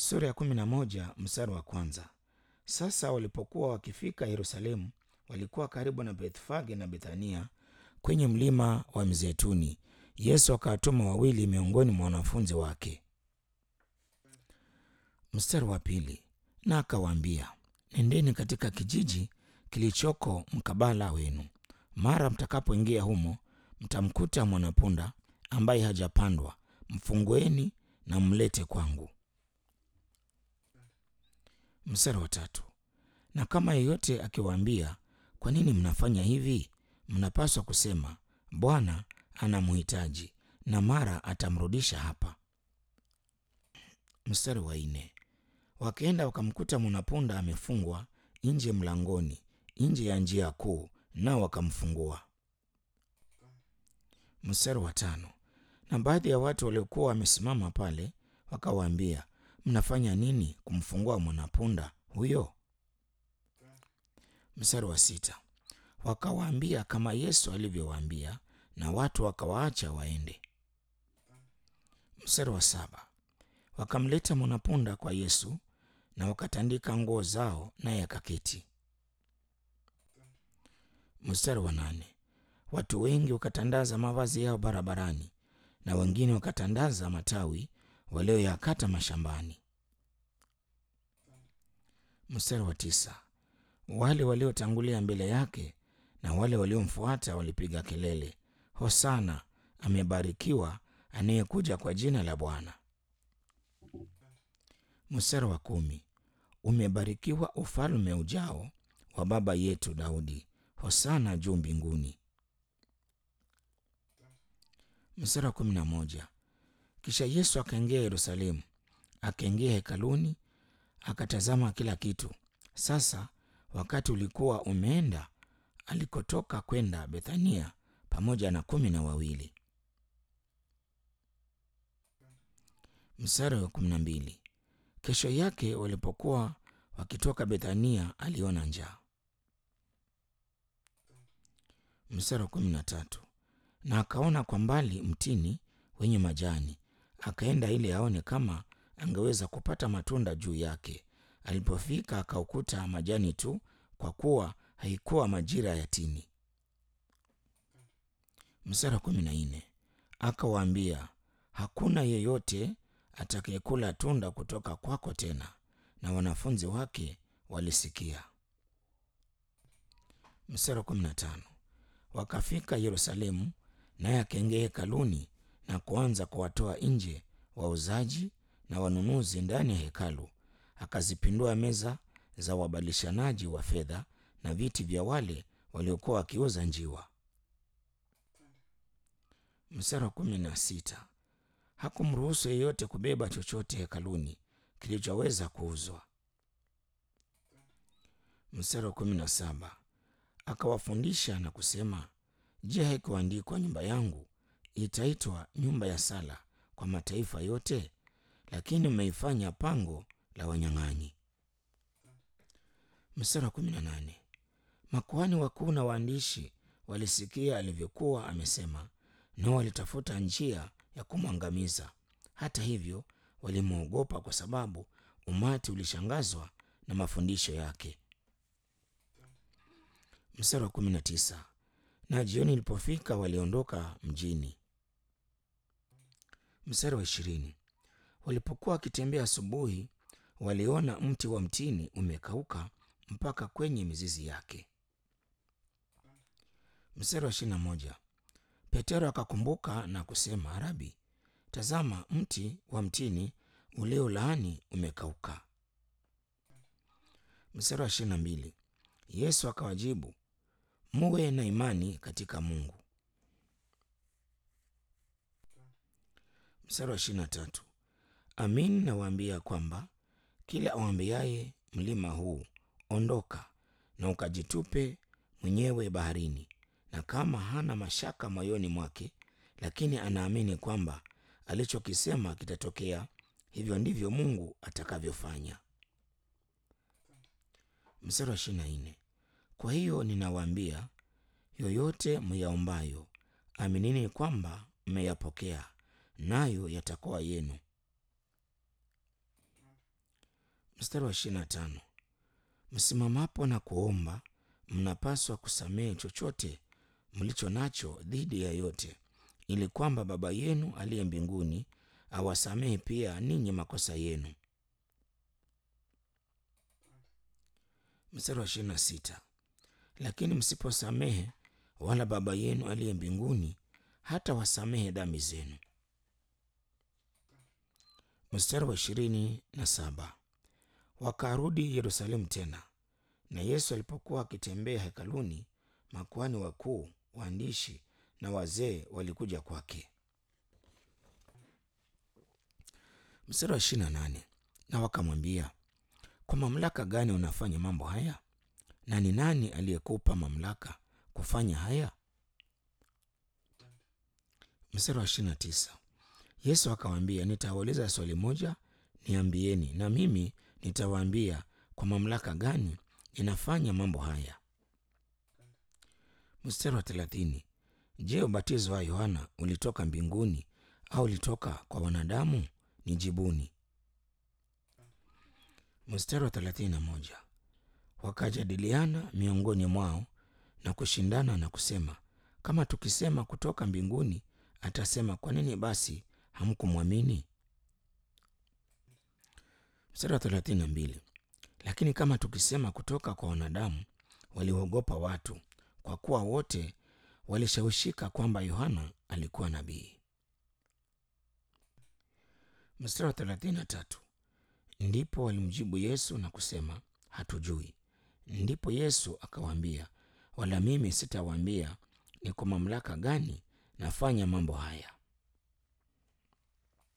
Sura ya kumi na moja mstari wa kwanza. Sasa walipokuwa wakifika Yerusalemu, walikuwa karibu na Bethfage na Bethania kwenye mlima wa Mzeituni. Yesu akawatuma wawili miongoni mwa wanafunzi wake. Mstari wa pili, na akawaambia, nendeni katika kijiji kilichoko mkabala wenu. Mara mtakapoingia humo, mtamkuta mwanapunda ambaye hajapandwa, mfungueni na mlete kwangu. Mstari wa tatu, na kama yeyote akiwaambia, kwa nini mnafanya hivi? Mnapaswa kusema, Bwana anamhitaji, na mara atamrudisha hapa. Mstari wa nne, wakaenda wakamkuta mwanapunda amefungwa nje mlangoni, nje ya njia kuu, nao wakamfungua. Mstari wa tano, na baadhi ya watu waliokuwa wamesimama pale wakawaambia, mnafanya nini kumfungua mwanapunda huyo? Mstari wa sita, wakawaambia kama Yesu alivyowaambia, na watu wakawaacha waende. Mstari wa saba, wakamleta mwanapunda kwa Yesu na wakatandika nguo zao, naye akaketi. Mstari wa nane, watu wengi wakatandaza mavazi yao barabarani na wengine wakatandaza matawi walioyakata mashambani. Mstari wa tisa, wale waliotangulia mbele yake na wale waliomfuata walipiga kelele, Hosana, amebarikiwa anayekuja kwa jina la Bwana. Mstari wa kumi, umebarikiwa ufalme ujao wa baba yetu Daudi, Hosana juu mbinguni. Mstari wa kumi na moja, kisha Yesu akaingia Yerusalemu, akaingia hekaluni, akatazama kila kitu. Sasa wakati ulikuwa umeenda alikotoka kwenda Bethania pamoja na kumi na wawili. Mstari wa kumi na mbili, kesho yake walipokuwa wakitoka Bethania aliona njaa. Mstari wa kumi na tatu, na akaona kwa mbali mtini wenye majani, akaenda ili aone kama angeweza kupata matunda juu yake. Alipofika akaukuta majani tu, kwa kuwa haikuwa majira ya tini. Mstari wa kumi na nne, akawaambia hakuna yeyote atakayekula tunda kutoka kwako tena, na wanafunzi wake walisikia. Mstari wa kumi na tano, wakafika Yerusalemu, naye akaingia hekaluni na kuanza kuwatoa nje wauzaji na wanunuzi ndani ya hekalu, akazipindua meza za wabadilishanaji wa fedha na viti vya wale waliokuwa wakiuza njiwa. Mstari wa kumi na sita, hakumruhusu yeyote kubeba chochote hekaluni kilichoweza kuuzwa. Mstari wa kumi na saba, akawafundisha na kusema, Je, haikuandikwa nyumba yangu itaitwa nyumba ya sala kwa mataifa yote? Lakini mmeifanya pango la wanyang'anyi. Mstari wa kumi na nane, makuhani wakuu na waandishi walisikia alivyokuwa amesema, nao walitafuta njia ya kumwangamiza. Hata hivyo, walimwogopa kwa sababu umati ulishangazwa na mafundisho yake. Mstari wa kumi na tisa, na jioni ilipofika waliondoka mjini. Mstari wa ishirini, walipokuwa wakitembea asubuhi, waliona mti wa mtini umekauka mpaka kwenye mizizi yake. Mstari wa ishirini na moja, Petero akakumbuka na kusema, Rabi, tazama mti wa mtini uliolaani umekauka. Mstari wa ishirini na mbili, Yesu akawajibu, muwe na imani katika Mungu. Mstari wa ishirini na tatu, amin nawaambia kwamba kila awambiaye mlima huu ondoka na ukajitupe mwenyewe baharini, na kama hana mashaka moyoni mwake, lakini anaamini kwamba alichokisema kitatokea, hivyo ndivyo Mungu atakavyofanya. Mstari wa ishirini na nne, kwa hiyo ninawaambia, yoyote myaombayo, aminini kwamba mmeyapokea, nayo yatakuwa yenu. Mstari wa ishirini na tano msimamapo na kuomba, mnapaswa kusamehe chochote mlicho nacho dhidi ya yote, ili kwamba Baba yenu aliye mbinguni awasamehe pia ninyi makosa yenu. Mstari wa ishirini na sita lakini msiposamehe, wala Baba yenu aliye mbinguni hata wasamehe dhambi zenu. Mstari wa ishirini na saba wakarudi Yerusalemu tena, na Yesu alipokuwa akitembea hekaluni, makuhani wakuu, waandishi na wazee walikuja kwake. Mstari wa ishirini na nane na wakamwambia, kwa mamlaka gani unafanya mambo haya? Na ni nani aliyekupa mamlaka kufanya haya? Mstari wa ishirini na tisa Yesu akawaambia, nitawauliza swali moja, niambieni, na mimi nitawaambia kwa mamlaka gani ninafanya mambo haya. Mstari wa thelathini Je, ubatizo wa Yohana ulitoka mbinguni au ulitoka kwa wanadamu? Nijibuni. Mstari wa thelathini na moja wakajadiliana miongoni mwao na kushindana na kusema, kama tukisema kutoka mbinguni, atasema kwa nini basi hamkumwamini? Mstari wa thelathini na mbili lakini kama tukisema kutoka kwa wanadamu, waliogopa watu, kwa kuwa wote walishawishika kwamba Yohana alikuwa nabii. Mstari wa thelathini na tatu ndipo walimjibu Yesu na kusema, hatujui. Ndipo Yesu akawaambia, wala mimi sitawaambia ni kwa mamlaka gani nafanya mambo haya.